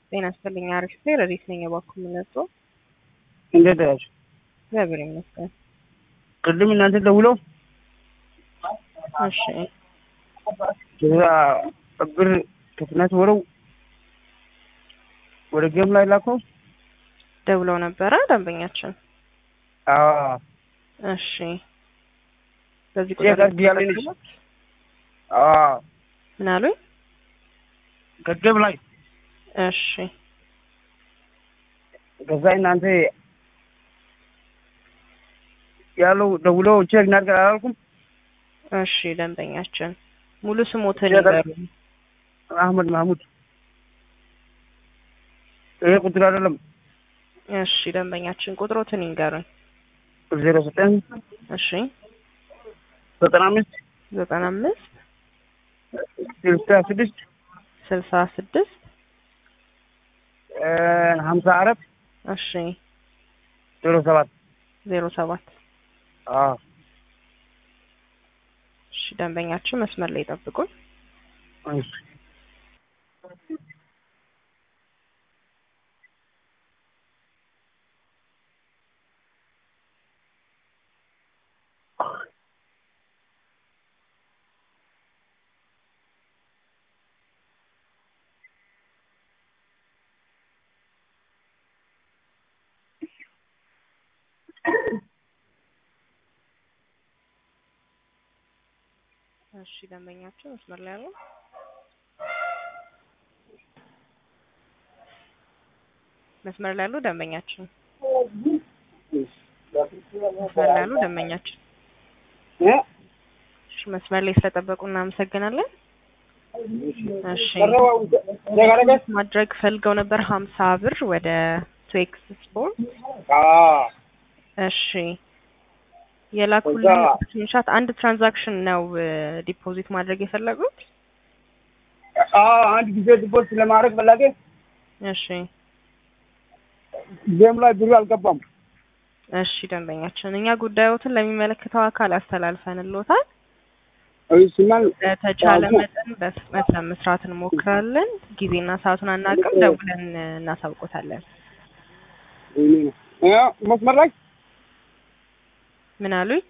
ጤና ይስጥልኝ። አሪፍ ሴ ረዲት ነኝ። የባኩ የምነጡ እንዴት ያችሁ? እግዚአብሔር ይመስገን። ቅድም እናንተ ደውለው እሺ ከዛ ብር ከፍናት ወረው ወደ ጌም ላይ ላከው። ደውለው ነበረ ደንበኛችን። አዎ እሺ በዚህ ቼክ ቁጥር አድርጊያለሁ ነች። አዎ ምን አሉኝ? ከጌም ላይ እሺ ከዛ እናንተ ያለው ደውለው ቼክ እናድርግ አላልኩም? እሺ ደንበኛችን ሙሉ ስሞትን ቼክ ይበሉ። አህመድ ማህሙድ ይሄ ቁጥር አይደለም። እሺ ደንበኛችን ቁጥሮትን ይንገሩኝ። ዜሮ ዘጠኝ እሺ ዘጠና አምስት ዘጠና አምስት ስልሳ ስድስት ስልሳ ስድስት ሀምሳ አራት እሺ ዜሮ ሰባት ዜሮ ሰባት አዎ እሺ ደንበኛችን መስመር ላይ ጠብቁን። እሺ እሺ ደንበኛችን መስመር ላይ ያለው መስመር ላይ ያሉ ደንበኛችን መስመር ላይ ያሉ ደንበኛችን እ እሺ መስመር ላይ ስለጠበቁ እናመሰግናለን። እሺ ማድረግ ፈልገው ነበር ሀምሳ ብር ወደ ትዌክስ ስፖርት። አዎ እሺ የላኩልን ከዛ- ስክሪንሻት አንድ ትራንዛክሽን ነው ዲፖዚት ማድረግ የፈለጉት? አዎ አንድ ጊዜ ዲፖዚት ለማድረግ ፈላጊ እሺ ጌም ላይ ብሩ አልገባም። እሺ ደንበኛችን እኛ ጉዳዮትን ለሚመለከተው አካል አስተላልፈንሎታል። እሱማን በተቻለ አዎ። መጠን በፍጥነት ለመስራት እንሞክራለን። ጊዜና ሰዓቱን አናውቅም፣ ደውለን እናሳውቆታለን። መስመር ላይ ምን አሉኝ?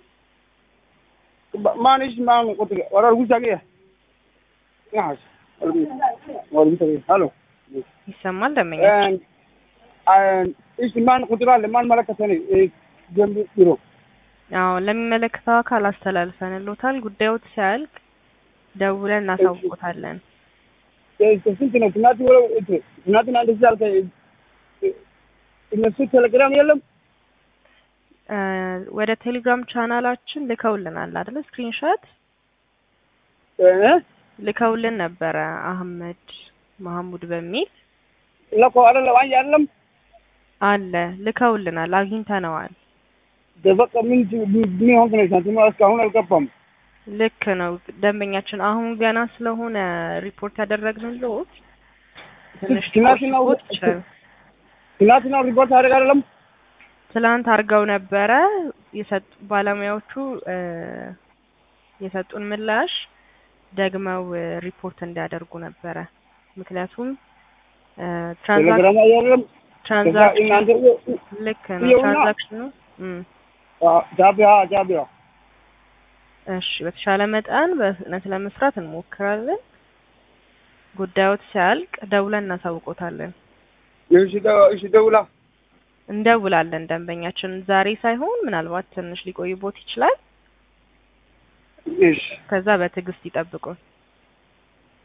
ማንሽ ማን ቁጥር ወራር ጉሳ ገ ያስ ወራር ጉሳ ሄሎ ይሰማል ደንበኛችን? እሺ ማን ቁጥር አለ ማን መለከተኝ ጌም ቢሮ አዎ ለሚመለከተው አካል አስተላልፈንሎታል። ጉዳዮት ሲያልቅ ደውለን እናሳውቆታለን። ስንት ነው ትናንት ወረው ትናንትና እንደዚህ አልከ እነሱ ቴሌግራም የለም እ ወደ ቴሌግራም ቻናላችን ልከውልናል አይደል? ስክሪንሾት እ ልከውልን ነበረ አህመድ መሐሙድ በሚል ለኮ አይደለም አይ አይደለም አለ ልከውልናል፣ አግኝተነዋል። ደበቀ ምን ምን ሆንክ ነው ሳንቲም እስካሁን አልገባም ልክ ነው ደንበኛችን። አሁን ገና ስለሆነ ሪፖርት ያደረግንልዎት ትንሽ ትናንትና ሊቆይቦት ይችላል። ትናንትና ሪፖርት አደረግ አይደለም ትላንት አድርገው ነበረ የሰጡ ባለሙያዎቹ እ የሰጡን ምላሽ ደግመው እ ሪፖርት እንዲያደርጉ ነበረ። ምክንያቱም እ ትራንዛክ ቴሌግራም አይደለም ከዛ ትራንዛክሽን እናንተ ልክ ነው ይኸውና። ትራንዛክሽኑ እም ጃቢያ ጃቢያ እሺ በተሻለ መጠን በፍጥነት ለመስራት እንሞክራለን። ጉዳዮት ሲያልቅ ደውለን እናሳውቆታለን። እሺ ደ- እሺ ደውላ እንደውላለን ደንበኛችን ዛሬ ሳይሆን ምናልባት ትንሽ ሊቆይቦት ይችላል። እሺ ከዛ በትዕግስት ይጠብቁን።